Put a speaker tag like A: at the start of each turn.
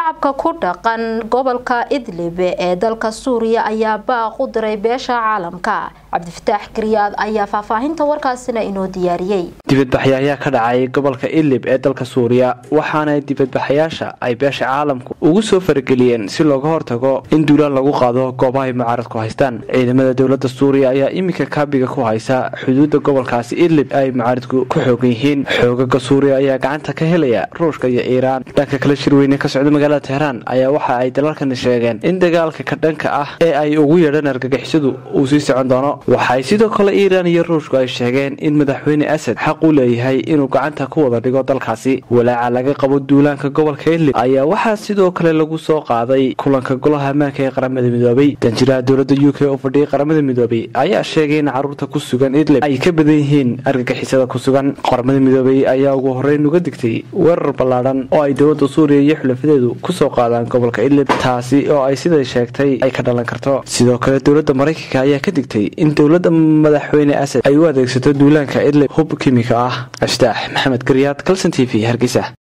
A: shacabka ku dhaqan gobolka idlib ee dalka suuriya ayaa baaq u diray beesha caalamka cabdifataax gariyaad ayaa faahfaahinta warkaasina inoo diyaariyey
B: dibadbaxyo ayaa ka dhacay gobolka idlib ee dalka suuriya waxaana dibadbaxayaasha ay beesha caalamku ugu soo farageliyeen si looga hortago in duulaan lagu qaado goobaha ay mucaaradku haystaan ciidamada dowlada suuriya ayaa iminka kaabiga ku haysa xuduuda gobolkaasi idlib ay mucaaradku ku xoogan yihiin xoogaga suuriya ayaa gacanta ka helaya ruushka iyo iiraan dhanka kale shirweyne ka socda magaalada teheraan ayaa waxa ay dalalkani sheegeen in dagaalka ka dhanka ah ee ay ugu yeedhaan argagixisadu uu sii socon doono waxay sidoo kale iiraan iyo ruushku ay sheegeen in madaxweyne asad xaq u leeyahay inuu gacanta ku wada dhigo dalkaasi walaaca laga qabo duulaanka gobolka idlib ayaa waxaa sidoo kale lagu soo qaaday kulanka golaha ammaanka ee qaramada midoobay danjiraha dowlada u k oo fadhiyay qaramada midoobay ayaa sheegay in caruurta ku sugan idlib ay ka badan yihiin argagixisada ku sugan qaramada midoobay ayaa ugu horeyn uga digtay weerar ballaadhan oo ay dowlada suuriya iyo xulafadeedu kusoo qaadaan gobolka idlib taasi oo ay siday sheegtay ay ka dhalan karto sidoo kale dowlada maraykanka ayaa ka digtay in dowlada madaxweyne asad ay u adeegsato duulaanka idlib hub kimika ah aftaax maxamed garyaad kalson t v hargeysa